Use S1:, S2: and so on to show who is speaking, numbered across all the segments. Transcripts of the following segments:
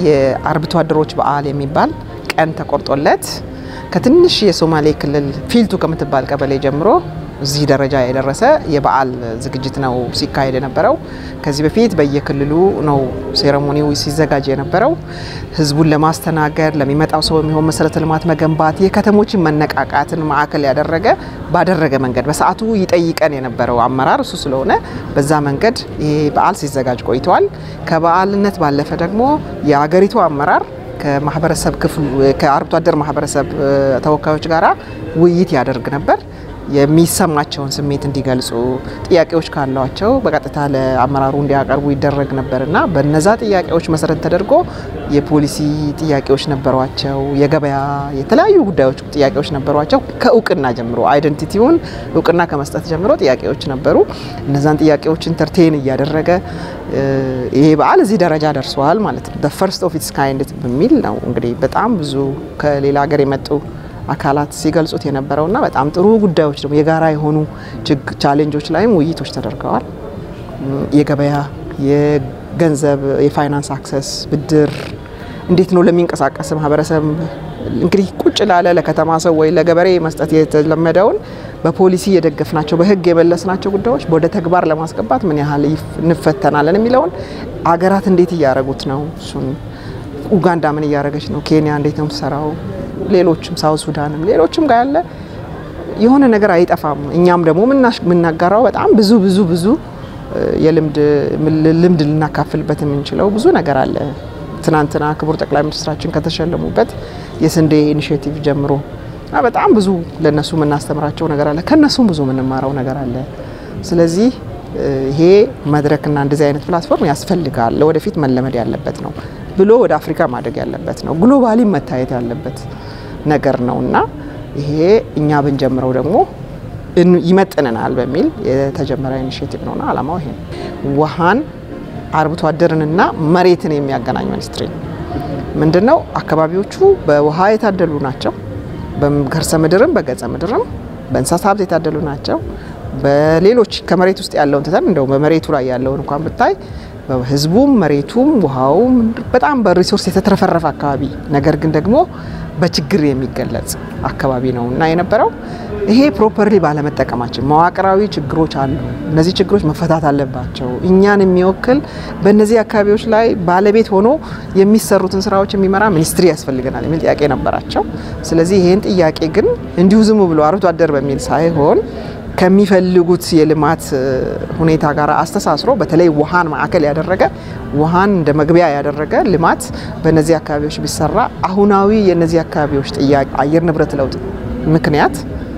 S1: የአርብቶ አደሮች በዓል የሚባል ቀን ተቆርጦለት ከትንሽ የሶማሌ ክልል ፊልቱ ከምትባል ቀበሌ ጀምሮ እዚህ ደረጃ የደረሰ የበዓል ዝግጅት ነው ሲካሄድ የነበረው። ከዚህ በፊት በየክልሉ ነው ሴረሞኒው ሲዘጋጅ የነበረው። ህዝቡን ለማስተናገድ ለሚመጣው ሰው የሚሆን መሰረተ ልማት መገንባት፣ የከተሞችን መነቃቃትን ማዕከል ያደረገ ባደረገ መንገድ በሰዓቱ ይጠይቀን የነበረው አመራር እሱ ስለሆነ በዛ መንገድ ይሄ በዓል ሲዘጋጅ ቆይተዋል። ከበዓልነት ባለፈ ደግሞ የአገሪቱ አመራር ከማህበረሰብ ክፍሉ ከአርብቶ አደር ማህበረሰብ ተወካዮች ጋራ ውይይት ያደርግ ነበር። የሚሰማቸውን ስሜት እንዲገልጹ ጥያቄዎች ካሏቸው በቀጥታ ለአመራሩ እንዲያቀርቡ ይደረግ ነበር እና በነዛ ጥያቄዎች መሰረት ተደርጎ የፖሊሲ ጥያቄዎች ነበሯቸው። የገበያ የተለያዩ ጉዳዮች ጥያቄዎች ነበሯቸው። ከእውቅና ጀምሮ አይደንቲቲውን እውቅና ከመስጠት ጀምሮ ጥያቄዎች ነበሩ። እነዛን ጥያቄዎች ኢንተርቴን እያደረገ ይሄ በዓል እዚህ ደረጃ ደርሰዋል ማለት ነው። ፈርስት ኦፍ ኢትስ ካይንድ በሚል ነው እንግዲህ በጣም ብዙ ከሌላ ሀገር የመጡ አካላት ሲገልጹት የነበረውና በጣም ጥሩ ጉዳዮች ደግሞ የጋራ የሆኑ ቻሌንጆች ላይም ውይይቶች ተደርገዋል። የገበያ፣ የገንዘብ፣ የፋይናንስ አክሰስ፣ ብድር እንዴት ነው ለሚንቀሳቀስ ማህበረሰብ እንግዲህ ቁጭ ላለ ለከተማ ሰው ወይ ለገበሬ መስጠት የተለመደውን በፖሊሲ የደገፍናቸው በህግ የመለስናቸው ጉዳዮች ወደ ተግባር ለማስገባት ምን ያህል እንፈተናለን የሚለውን አገራት እንዴት እያደረጉት ነው? እሱን ኡጋንዳ ምን እያደረገች ነው? ኬንያ እንዴት ነው የምትሰራው? ሌሎችም ሳውት ሱዳንም ሌሎችም ጋር ያለ የሆነ ነገር አይጠፋም። እኛም ደግሞ የምናጋራው በጣም ብዙ ብዙ ብዙ የልምድ ልምድ ልናካፍልበት የምንችለው ብዙ ነገር አለ። ትናንትና ክቡር ጠቅላይ ሚኒስትራችን ከተሸለሙበት የስንዴ ኢኒሽቲቭ ጀምሮ በጣም ብዙ ለነሱ የምናስተምራቸው ነገር አለ። ከነሱም ብዙ የምንማረው ነገር አለ። ስለዚህ ይሄ መድረክና እንደዚህ አይነት ፕላትፎርም ያስፈልጋል። ለወደፊት መለመድ ያለበት ነው ብሎ ወደ አፍሪካ ማደግ ያለበት ነው። ግሎባሊ መታየት ያለበት ነገር ነው እና ይሄ እኛ ብንጀምረው ደግሞ ይመጥነናል በሚል የተጀመረ ኢኒሽቲቭ ነውና አላማው ይሄ ውሃን አርብቶ አደርንና መሬትን የሚያገናኝ ሚኒስትሪ ምንድን ነው? አካባቢዎቹ በውሃ የታደሉ ናቸው። በከርሰ ምድርም በገጸ ምድርም በእንስሳት ሀብት የታደሉ ናቸው። በሌሎች ከመሬት ውስጥ ያለውን ትተን እንደው በመሬቱ ላይ ያለውን እንኳን ብታይ ህዝቡም መሬቱም ውሃውም በጣም በሪሶርስ የተትረፈረፈ አካባቢ ነገር ግን ደግሞ በችግር የሚገለጽ አካባቢ ነው እና የነበረው ይሄ ፕሮፐርሊ ባለመጠቀማችን መዋቅራዊ ችግሮች አሉ። እነዚህ ችግሮች መፈታት አለባቸው። እኛን የሚወክል በእነዚህ አካባቢዎች ላይ ባለቤት ሆኖ የሚሰሩትን ስራዎች የሚመራ ሚኒስትሪ ያስፈልገናል የሚል ጥያቄ ነበራቸው። ስለዚህ ይህን ጥያቄ ግን እንዲሁ ዝም ብሎ አርብቶ አደር በሚል ሳይሆን ከሚፈልጉት የልማት ሁኔታ ጋር አስተሳስሮ በተለይ ውሃን ማዕከል ያደረገ ውሃን እንደ መግቢያ ያደረገ ልማት በእነዚህ አካባቢዎች ቢሰራ አሁናዊ የእነዚህ አካባቢዎች ጥያቄ አየር ንብረት ለውጥ ምክንያት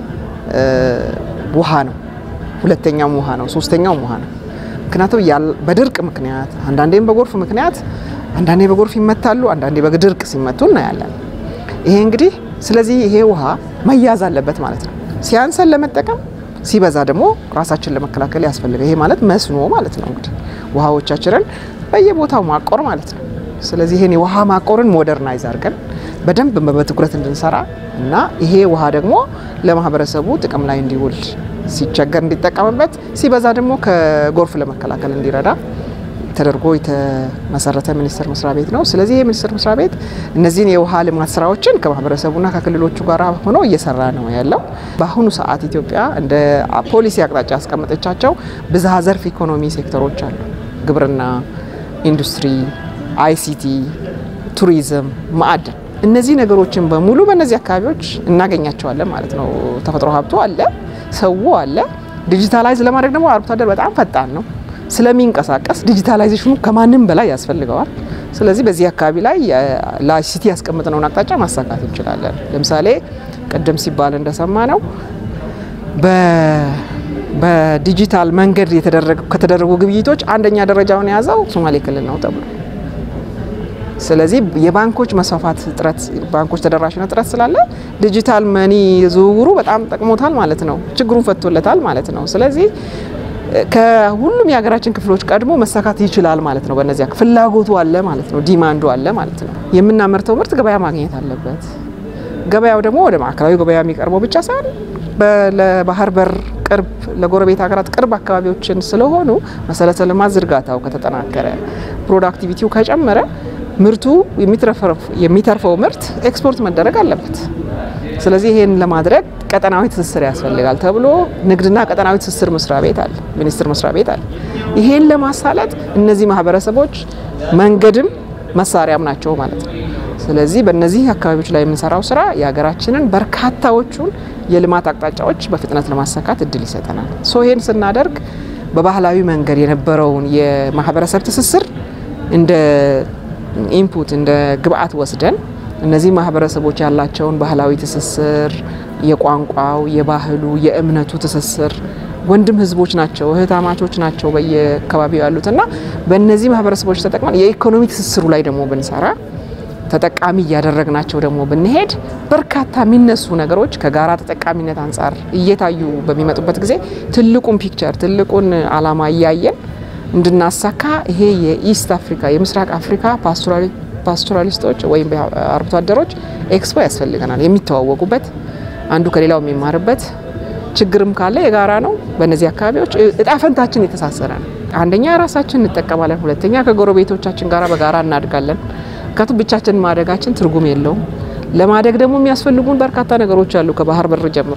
S1: ውሃ ነው። ሁለተኛውም ውሃ ነው። ሶስተኛውም ውሃ ነው። ምክንያቱም በድርቅ ምክንያት አንዳንዴም በጎርፍ ምክንያት አንዳንዴ በጎርፍ ይመታሉ፣ አንዳንዴ በድርቅ ሲመቱ እናያለን። ይሄ እንግዲህ ስለዚህ ይሄ ውሃ መያዝ አለበት ማለት ነው። ሲያንሰን ለመጠቀም ሲበዛ ደግሞ ራሳችን ለመከላከል ያስፈልጋል። ይሄ ማለት መስኖ ማለት ነው። እንግዲህ ውሃዎቻችንን በየቦታው ማቆር ማለት ነው። ስለዚህ ይሄን የውሃ ማቆርን ሞደርናይዝ አድርገን በደንብ በትኩረት እንድንሰራ እና ይሄ ውሃ ደግሞ ለማህበረሰቡ ጥቅም ላይ እንዲውል ሲቸገር እንዲጠቀምበት ሲበዛ ደግሞ ከጎርፍ ለመከላከል እንዲረዳ ተደርጎ የተመሰረተ ሚኒስቴር መስሪያ ቤት ነው። ስለዚህ ይህ ሚኒስቴር መስሪያ ቤት እነዚህን የውሃ ልማት ስራዎችን ከማህበረሰቡና ከክልሎቹ ጋር ሆኖ እየሰራ ነው ያለው። በአሁኑ ሰዓት ኢትዮጵያ እንደ ፖሊሲ አቅጣጫ ያስቀመጠቻቸው ብዝሃ ዘርፍ ኢኮኖሚ ሴክተሮች አሉ። ግብርና፣ ኢንዱስትሪ፣ አይሲቲ፣ ቱሪዝም፣ ማዕድን እነዚህ ነገሮችን በሙሉ በእነዚህ አካባቢዎች እናገኛቸዋለን ማለት ነው። ተፈጥሮ ሀብቱ አለ፣ ሰው አለ። ዲጂታላይዝ ለማድረግ ደግሞ አርብቶ አደር በጣም ፈጣን ነው ስለሚንቀሳቀስ ዲጂታላይዜሽኑ ከማንም በላይ ያስፈልገዋል። ስለዚህ በዚህ አካባቢ ላይ ለአይሲቲ ያስቀምጥነውን አቅጣጫ ማሳካት እንችላለን። ለምሳሌ ቅድም ሲባል እንደሰማ ነው በዲጂታል መንገድ ከተደረጉ ግብይቶች አንደኛ ደረጃውን የያዘው ሶማሌ ክልል ነው ተብሎ ስለዚህ የባንኮች መስፋፋት እጥረት ባንኮች ተደራሽነት እጥረት ስላለ ዲጂታል መኒ ዝውውሩ በጣም ጠቅሞታል ማለት ነው። ችግሩን ፈቶለታል ማለት ነው። ስለዚህ ከሁሉም የሀገራችን ክፍሎች ቀድሞ መሳካት ይችላል ማለት ነው። በእነዚያ ፍላጎቱ አለ ማለት ነው። ዲማንዱ አለ ማለት ነው። የምናመርተው ምርት ገበያ ማግኘት አለበት። ገበያው ደግሞ ወደ ማዕከላዊ ገበያ የሚቀርበው ብቻ ሳይሆን ለባህር በር ቅርብ ለጎረቤት ሀገራት ቅርብ አካባቢዎችን ስለሆኑ መሰረተ ልማት ዝርጋታው ከተጠናከረ ፕሮዳክቲቪቲው ከጨመረ ምርቱ የሚተርፈው ምርት ኤክስፖርት መደረግ አለበት። ስለዚህ ይሄን ለማድረግ ቀጠናዊ ትስስር ያስፈልጋል ተብሎ ንግድና ቀጠናዊ ትስስር መስሪያ ቤት አለ፣ ሚኒስቴር መስሪያ ቤት አለ። ይሄን ለማሳለጥ እነዚህ ማህበረሰቦች መንገድም መሳሪያም ናቸው ማለት ነው። ስለዚህ በእነዚህ አካባቢዎች ላይ የምንሰራው ስራ የሀገራችንን በርካታዎቹን የልማት አቅጣጫዎች በፍጥነት ለማሳካት እድል ይሰጠናል። ሶ ይሄን ስናደርግ በባህላዊ መንገድ የነበረውን የማህበረሰብ ትስስር እንደ ኢንፑት እንደ ግብአት ወስደን እነዚህ ማህበረሰቦች ያላቸውን ባህላዊ ትስስር የቋንቋው፣ የባህሉ፣ የእምነቱ ትስስር ወንድም ህዝቦች ናቸው፣ እህታማቾች ናቸው በየአካባቢው ያሉት እና በእነዚህ ማህበረሰቦች ተጠቅመን የኢኮኖሚ ትስስሩ ላይ ደግሞ ብንሰራ ተጠቃሚ እያደረግናቸው ደግሞ ብንሄድ በርካታ የሚነሱ ነገሮች ከጋራ ተጠቃሚነት አንጻር እየታዩ በሚመጡበት ጊዜ ትልቁን ፒክቸር ትልቁን አላማ እያየን እንድናሳካ ይሄ የኢስት አፍሪካ የምስራቅ አፍሪካ ፓስቶራሊስቶች ወይም አርብቶ አደሮች ኤክስፖ ያስፈልገናል። የሚተዋወቁበት አንዱ ከሌላው የሚማርበት ችግርም ካለ የጋራ ነው። በእነዚህ አካባቢዎች እጣፈንታችን የተሳሰረ ነው። አንደኛ ራሳችን እንጠቀማለን፣ ሁለተኛ ከጎረቤቶቻችን ጋራ በጋራ እናድጋለን። ምክንያቱም ብቻችን ማደጋችን ትርጉም የለውም። ለማደግ ደግሞ የሚያስፈልጉን በርካታ ነገሮች አሉ። ከባህር በር ጀምሮ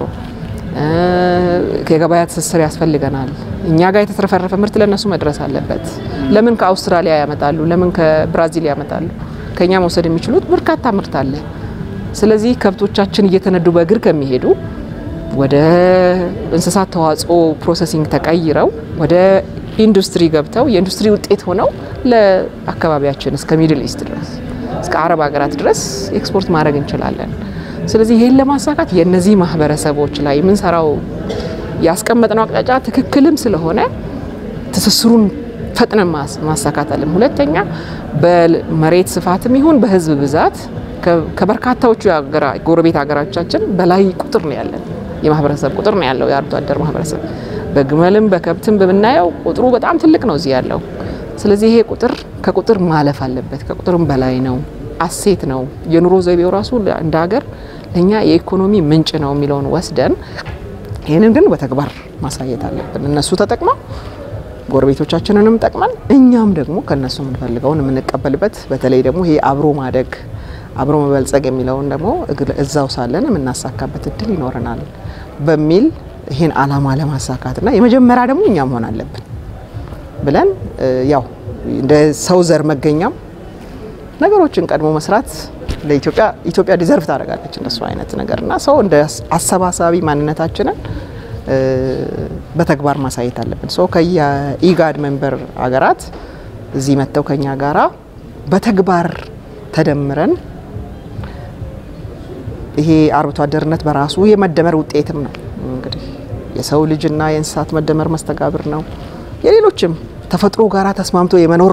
S1: የገበያ ትስስር ያስፈልገናል። እኛ ጋር የተትረፈረፈ ምርት ለእነሱ መድረስ አለበት። ለምን ከአውስትራሊያ ያመጣሉ? ለምን ከብራዚል ያመጣሉ? ከኛ መውሰድ የሚችሉት በርካታ ምርት አለ። ስለዚህ ከብቶቻችን እየተነዱ በእግር ከሚሄዱ ወደ እንስሳት ተዋጽኦ ፕሮሰሲንግ ተቀይረው ወደ ኢንዱስትሪ ገብተው የኢንዱስትሪ ውጤት ሆነው ለአካባቢያችን እስከ ሚድል ኢስት ድረስ እስከ አረብ ሀገራት ድረስ ኤክስፖርት ማድረግ እንችላለን። ስለዚህ ይህን ለማሳካት የእነዚህ ማህበረሰቦች ላይ የምንሰራው ያስቀመጥነው አቅጣጫ ትክክልም ስለሆነ ትስስሩን ፈጥነን ማሳካት አለን። ሁለተኛ በመሬት ስፋትም ይሁን በህዝብ ብዛት ከበርካታዎቹ ጎረቤት ሀገራቻችን በላይ ቁጥር ነው ያለን የማህበረሰብ ቁጥር ነው ያለው የአርብቶ አደር ማህበረሰብ በግመልም በከብትም በምናየው ቁጥሩ በጣም ትልቅ ነው እዚህ ያለው። ስለዚህ ይሄ ቁጥር ከቁጥር ማለፍ አለበት። ከቁጥርም በላይ ነው፣ አሴት ነው። የኑሮ ዘይቤው ራሱ እንደ ሀገር ለእኛ የኢኮኖሚ ምንጭ ነው የሚለውን ወስደን ይህንን ግን በተግባር ማሳየት አለብን። እነሱ ተጠቅመው ጎረቤቶቻችንንም ጠቅመን እኛም ደግሞ ከእነሱ የምንፈልገውን የምንቀበልበት በተለይ ደግሞ ይሄ አብሮ ማደግ አብሮ መበልጸግ የሚለውን ደግሞ እዛው ሳለን የምናሳካበት እድል ይኖረናል በሚል ይህን አላማ ለማሳካትና የመጀመሪያ ደግሞ እኛ መሆን አለብን ብለን ያው እንደ ሰው ዘር መገኛም ነገሮችን ቀድሞ መስራት ለኢትዮጵያ ኢትዮጵያ ዲዘርቭ ታደርጋለች እንደሱ አይነት ነገር እና ሰው እንደ አሰባሳቢ ማንነታችንን በተግባር ማሳየት አለብን። ሰው ከየኢጋድ ሜምበር ሀገራት እዚህ መጥተው ከኛ ጋራ በተግባር ተደምረን ይሄ አርብቶ አደርነት በራሱ የመደመር ውጤትም ነው። እንግዲህ የሰው ልጅና የእንስሳት መደመር መስተጋብር ነው። የሌሎችም ተፈጥሮ ጋራ ተስማምቶ የመኖር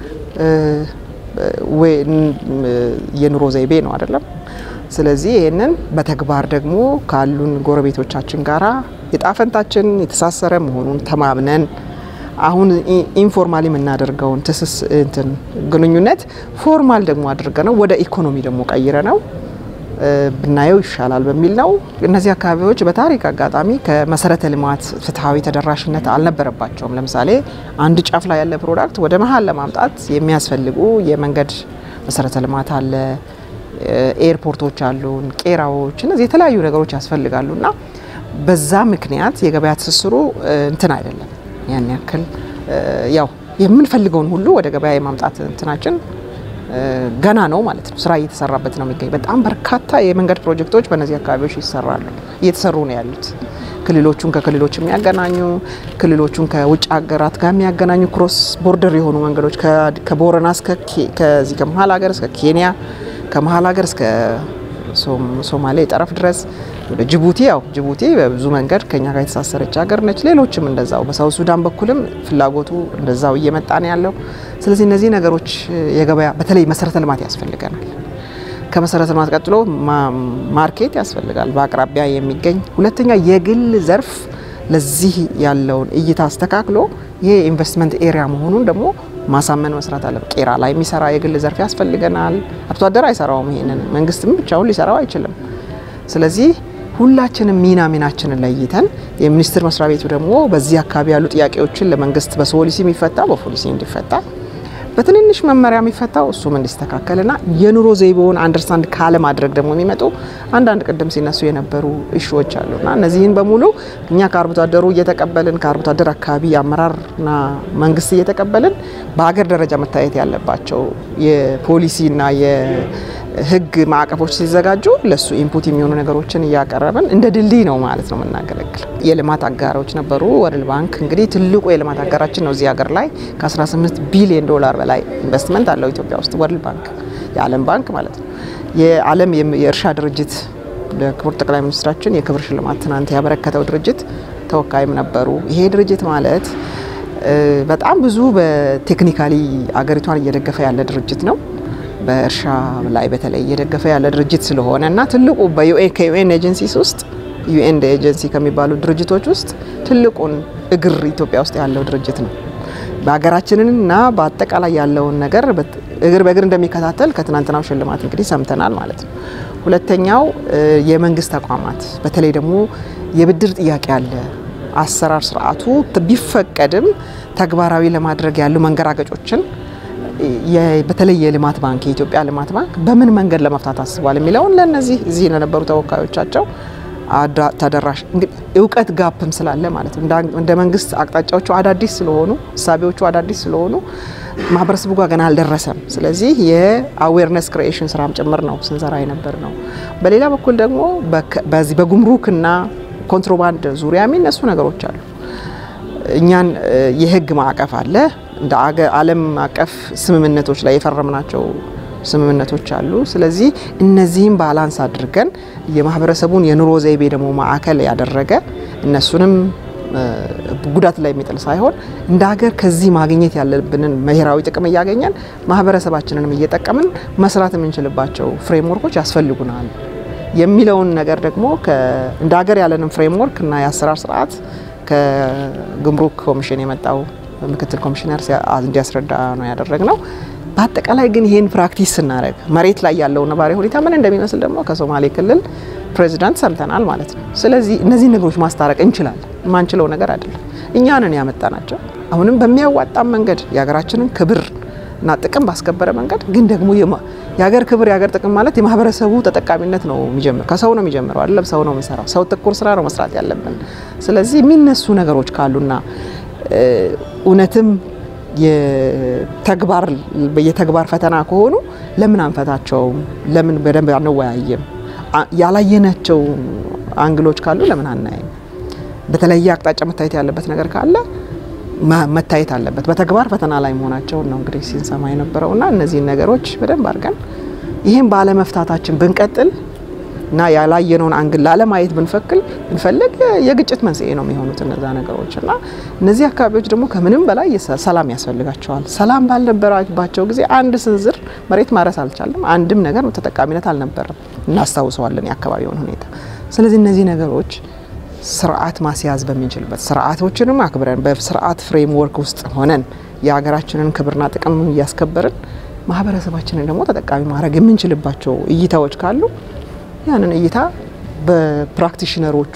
S1: የኑሮ ዘይቤ ነው አይደለም። ስለዚህ ይህንን በተግባር ደግሞ ካሉን ጎረቤቶቻችን ጋራ የጣፈንታችን የተሳሰረ መሆኑን ተማምነን አሁን ኢንፎርማል የምናደርገውን ትስስ እንትን ግንኙነት ፎርማል ደግሞ አድርገ ነው ወደ ኢኮኖሚ ደግሞ ቀይረ ነው ብናየው ይሻላል በሚል ነው። እነዚህ አካባቢዎች በታሪክ አጋጣሚ ከመሰረተ ልማት ፍትሐዊ ተደራሽነት አልነበረባቸውም። ለምሳሌ አንድ ጫፍ ላይ ያለ ፕሮዳክት ወደ መሀል ለማምጣት የሚያስፈልጉ የመንገድ መሰረተ ልማት አለ፣ ኤርፖርቶች አሉን፣ ቄራዎች፣ እነዚህ የተለያዩ ነገሮች ያስፈልጋሉ እና በዛ ምክንያት የገበያ ትስስሩ እንትን አይደለም ያን ያክል ያው የምንፈልገውን ሁሉ ወደ ገበያ የማምጣት እንትናችን ገና ነው ማለት ነው። ስራ እየተሰራበት ነው የሚገኝ። በጣም በርካታ የመንገድ ፕሮጀክቶች በእነዚህ አካባቢዎች ይሰራሉ፣ እየተሰሩ ነው ያሉት። ክልሎቹን ከክልሎች የሚያገናኙ ክልሎቹን ከውጭ ሀገራት ጋር የሚያገናኙ ክሮስ ቦርደር የሆኑ መንገዶች ከቦረና እስከ ከዚህ ከመሀል ሀገር እስከ ኬንያ ከመሀል ሀገር እስከ ሶማሌ ጠረፍ ድረስ ወደ ጅቡቲ ያው ጅቡቲ በብዙ መንገድ ከኛ ጋር የተሳሰረች ሀገር ነች። ሌሎችም እንደዛው በሳውት ሱዳን በኩልም ፍላጎቱ እንደዛው እየመጣ ነው ያለው። ስለዚህ እነዚህ ነገሮች የገበያ በተለይ መሰረተ ልማት ያስፈልገናል። ከመሰረተ ልማት ቀጥሎ ማርኬት ያስፈልጋል፣ በአቅራቢያ የሚገኝ ሁለተኛ የግል ዘርፍ ለዚህ ያለውን እይታ አስተካክሎ ይሄ ኢንቨስትመንት ኤሪያ መሆኑን ደግሞ ማሳመን መስራት አለ። ቄራ ላይ የሚሰራ የግል ዘርፍ ያስፈልገናል። አርብቶ አደር አይሰራውም። ይሄንን መንግስትም ብቻውን ሊሰራው አይችልም። ስለዚህ ሁላችንም ሚና ሚናችንን ለይተን የሚኒስቴር መስሪያ ቤቱ ደግሞ በዚህ አካባቢ ያሉ ጥያቄዎችን ለመንግስት በፖሊሲ የሚፈታ በፖሊሲ እንዲፈታ በትንንሽ መመሪያ የሚፈታው እሱም እንዲስተካከልና የኑሮ ዘይቤውን አንደርስታንድ ካለማድረግ ደግሞ የሚመጡ አንዳንድ ቅድም ሲነሱ የነበሩ እሾዎች አሉና እነዚህን በሙሉ እኛ ከአርብቶ አደሩ እየተቀበልን ከአርብቶ አደር አካባቢ የአመራርና መንግስት እየተቀበልን በሀገር ደረጃ መታየት ያለባቸው የፖሊሲና የህግ ማዕቀፎች ሲዘጋጁ ለሱ ኢንፑት የሚሆኑ ነገሮችን እያቀረብን እንደ ድልድይ ነው ማለት ነው የምናገለግል። የልማት አጋሮች ነበሩ። ወርልድ ባንክ እንግዲህ ትልቁ የልማት አጋራችን ነው። እዚህ ሀገር ላይ ከ18 ቢሊዮን ዶላር በላይ ኢንቨስትመንት አለው ኢትዮጵያ ውስጥ ወርልድ ባንክ፣ የዓለም ባንክ ማለት ነው። የዓለም የእርሻ ድርጅት ለክቡር ጠቅላይ ሚኒስትራችን የክብር ሽልማት ትናንት ያበረከተው ድርጅት ተወካይም ነበሩ። ይሄ ድርጅት ማለት በጣም ብዙ በቴክኒካሊ አገሪቷን እየደገፈ ያለ ድርጅት ነው። በእርሻ ላይ በተለይ እየደገፈ ያለ ድርጅት ስለሆነ እና ትልቁ በዩኤን ከዩኤን ኤጀንሲስ ውስጥ ዩኤን ኤጀንሲ ከሚባሉ ድርጅቶች ውስጥ ትልቁን እግር ኢትዮጵያ ውስጥ ያለው ድርጅት ነው። በሀገራችንንና በአጠቃላይ ያለውን ነገር እግር በእግር እንደሚከታተል ከትናንትናው ሽልማት እንግዲህ ሰምተናል ማለት ነው። ሁለተኛው የመንግስት ተቋማት በተለይ ደግሞ የብድር ጥያቄ አለ። አሰራር ስርዓቱ ቢፈቀድም ተግባራዊ ለማድረግ ያሉ መንገራገጮችን በተለይ የልማት ባንክ የኢትዮጵያ ልማት ባንክ በምን መንገድ ለመፍታት አስቧል የሚለውን ለእነዚህ እዚህ ለነበሩ ተወካዮቻቸው ተደራሽ እውቀት ጋፕም ስላለ ማለት ነው። እንደ መንግስት አቅጣጫዎቹ አዳዲስ ስለሆኑ እሳቤዎቹ አዳዲስ ስለሆኑ ማህበረሰቡ ጋር ገና አልደረሰም። ስለዚህ የአዌርነስ ክሪኤሽን ስራም ጭምር ነው ስንሰራ የነበር ነው። በሌላ በኩል ደግሞ በዚህ በጉምሩክና ኮንትሮባንድ ዙሪያ የሚነሱ ነገሮች አሉ። እኛን የህግ ማዕቀፍ አለ እንደ ዓለም አቀፍ ስምምነቶች ላይ የፈረምናቸው ስምምነቶች አሉ። ስለዚህ እነዚህም ባላንስ አድርገን የማህበረሰቡን የኑሮ ዘይቤ ደግሞ ማዕከል ያደረገ እነሱንም ጉዳት ላይ የሚጥል ሳይሆን እንደ ሀገር ከዚህ ማግኘት ያለብንን ብሔራዊ ጥቅም እያገኘን ማህበረሰባችንንም እየጠቀምን መስራት የምንችልባቸው ፍሬምወርኮች ያስፈልጉናል የሚለውን ነገር ደግሞ እንደ ሀገር ያለንን ፍሬምወርክ እና የአሰራር ስርዓት ከጉምሩክ ኮሚሽን የመጣው ምክትል ኮሚሽነር እንዲያስረዳ ነው ያደረግነው። በአጠቃላይ ግን ይህን ፕራክቲስ ስናደርግ መሬት ላይ ያለው ነባራዊ ሁኔታ ምን እንደሚመስል ደግሞ ከሶማሌ ክልል ፕሬዚዳንት ሰምተናል ማለት ነው። ስለዚህ እነዚህ ነገሮች ማስታረቅ እንችላለን። የማንችለው ነገር አይደለም። እኛንን ያመጣ ናቸው። አሁንም በሚያዋጣም መንገድ የሀገራችንን ክብር እና ጥቅም ባስከበረ መንገድ ግን ደግሞ የሀገር ክብር የሀገር ጥቅም ማለት የማህበረሰቡ ተጠቃሚነት ነው የሚጀምር ከሰው ነው የሚጀምረው አይደለም። ሰው ነው የሚሰራው። ሰው ተኮር ስራ ነው መስራት ያለብን። ስለዚህ የሚነሱ ነገሮች ካሉና እውነትም የተግባር የተግባር ፈተና ከሆኑ ለምን አንፈታቸውም? ለምን በደንብ አንወያይም? ያላየናቸው አንግሎች ካሉ ለምን አናይም? በተለየ አቅጣጫ መታየት ያለበት ነገር ካለ መታየት አለበት። በተግባር ፈተና ላይ መሆናቸውን ነው እንግዲህ ሲንሰማ የነበረውና እነዚህን ነገሮች በደንብ አድርገን ይህም ባለመፍታታችን ብንቀጥል እና ያላየነውን አንግል ላለማየት ብንፈክል ብንፈልግ የግጭት መንስኤ ነው የሚሆኑት እነዛ ነገሮች እና እነዚህ አካባቢዎች ደግሞ ከምንም በላይ ሰላም ያስፈልጋቸዋል። ሰላም ባልነበረባቸው ጊዜ አንድ ስንዝር መሬት ማረስ አልቻለም። አንድም ነገር ተጠቃሚነት አልነበረም። እናስታውሰዋለን የአካባቢውን ሁኔታ። ስለዚህ እነዚህ ነገሮች ስርዓት ማስያዝ በምንችልበት ስርዓቶችንም አክብረን በስርዓት ፍሬምወርክ ውስጥ ሆነን የሀገራችንን ክብርና ጥቅም እያስከበርን ማህበረሰባችንን ደግሞ ተጠቃሚ ማድረግ የምንችልባቸው እይታዎች ካሉ ያንን እይታ በፕራክቲሽነሮቹ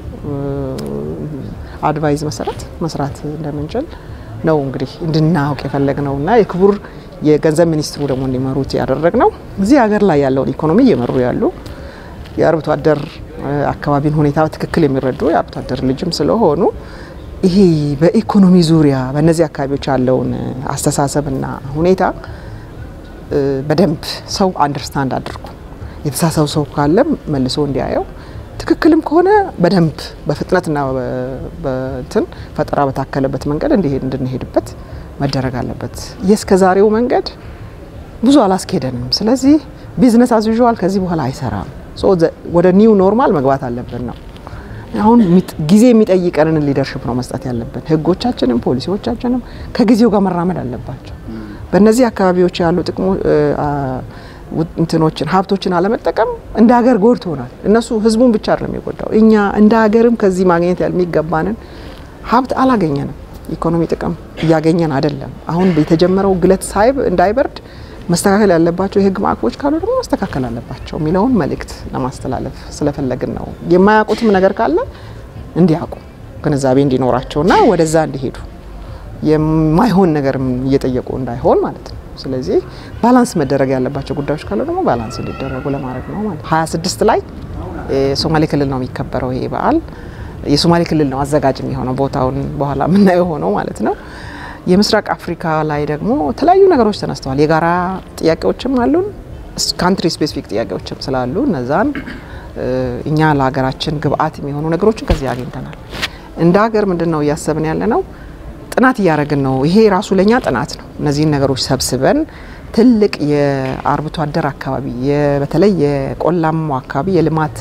S1: አድቫይዝ መሰረት መስራት እንደምንችል ነው እንግዲህ እንድናውቅ የፈለግነው እና የክቡር የገንዘብ ሚኒስትሩ ደግሞ እንዲመሩት ያደረግ ነው። እዚህ ሀገር ላይ ያለውን ኢኮኖሚ እየመሩ ያሉ የአርብቶ አደር አካባቢን ሁኔታ በትክክል የሚረዱ የአርብቶ አደር ልጅም ስለሆኑ ይሄ በኢኮኖሚ ዙሪያ በእነዚህ አካባቢዎች ያለውን አስተሳሰብና ሁኔታ በደንብ ሰው አንደርስታንድ አድርጎ የተሳሰው ሰው ካለም መልሶ እንዲያየው ትክክልም ከሆነ በደንብ በፍጥነትና በትን ፈጠራ በታከለበት መንገድ እንዲሄድ እንድንሄድበት መደረግ አለበት። የእስከ ዛሬው መንገድ ብዙ አላስኬደንም። ስለዚህ ቢዝነስ አዝ ዩዥዋል ከዚህ በኋላ አይሰራም። ወደ ኒው ኖርማል መግባት አለብን ነው አሁን ጊዜ የሚጠይቀንን ሊደርሽፕ ነው መስጠት ያለብን። ህጎቻችንም ፖሊሲዎቻችንም ከጊዜው ጋር መራመድ አለባቸው። በእነዚህ አካባቢዎች ያሉ ጥቅሞ እንትኖችን ሀብቶችን አለመጠቀም እንደ ሀገር ጎድቶናል። እነሱ ህዝቡን ብቻ አይደለም የጎዳው፣ እኛ እንደ ሀገርም ከዚህ ማግኘት የሚገባንን ሀብት አላገኘንም። ኢኮኖሚ ጥቅም እያገኘን አይደለም። አሁን የተጀመረው ግለት ሳይብ እንዳይበርድ መስተካከል ያለባቸው የህግ ማዕቀፎች ካሉ ደግሞ መስተካከል አለባቸው የሚለውን መልእክት ለማስተላለፍ ስለፈለግን ነው። የማያውቁትም ነገር ካለ እንዲያውቁ ግንዛቤ እንዲኖራቸውና ወደዛ እንዲሄዱ የማይሆን ነገር እየጠየቁ እንዳይሆን ማለት ነው። ስለዚህ ባላንስ መደረግ ያለባቸው ጉዳዮች ካሉ ደግሞ ባላንስ እንዲደረጉ ለማድረግ ነው ማለት ነው። 26 ላይ የሶማሌ ክልል ነው የሚከበረው ይሄ በዓል። የሶማሌ ክልል ነው አዘጋጅ የሚሆነው ቦታውን በኋላ የምናየው ሆነው ማለት ነው። የምስራቅ አፍሪካ ላይ ደግሞ የተለያዩ ነገሮች ተነስተዋል። የጋራ ጥያቄዎችም አሉን፣ ካንትሪ ስፔሲፊክ ጥያቄዎችም ስላሉ እነዛን እኛ ለሀገራችን ግብአት የሚሆኑ ነገሮችን ከዚህ አግኝተናል። እንደ ሀገር ምንድን ነው እያሰብን ያለ ነው ጥናት እያደረግን ነው። ይሄ ራሱ ለኛ ጥናት ነው። እነዚህን ነገሮች ሰብስበን ትልቅ የአርብቶ አደር አካባቢ በተለይ የቆላማው አካባቢ የልማት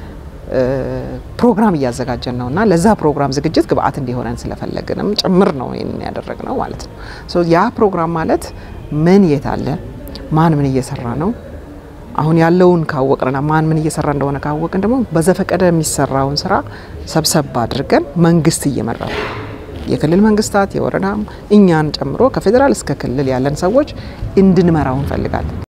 S1: ፕሮግራም እያዘጋጀን ነው እና ለዛ ፕሮግራም ዝግጅት ግብአት እንዲሆነን ስለፈለግንም ጭምር ነው ይህንን ያደረግነው ማለት ነው። ያ ፕሮግራም ማለት ምን የት አለ፣ ማን ምን እየሰራ ነው አሁን ያለውን ካወቅንና ማን ምን እየሰራ እንደሆነ ካወቅን ደግሞ በዘፈቀደ የሚሰራውን ስራ ሰብሰብ አድርገን መንግስት እየመራ የክልል መንግስታት የወረዳም እኛን ጨምሮ ከፌዴራል እስከ ክልል ያለን ሰዎች እንድንመራው እንፈልጋለን።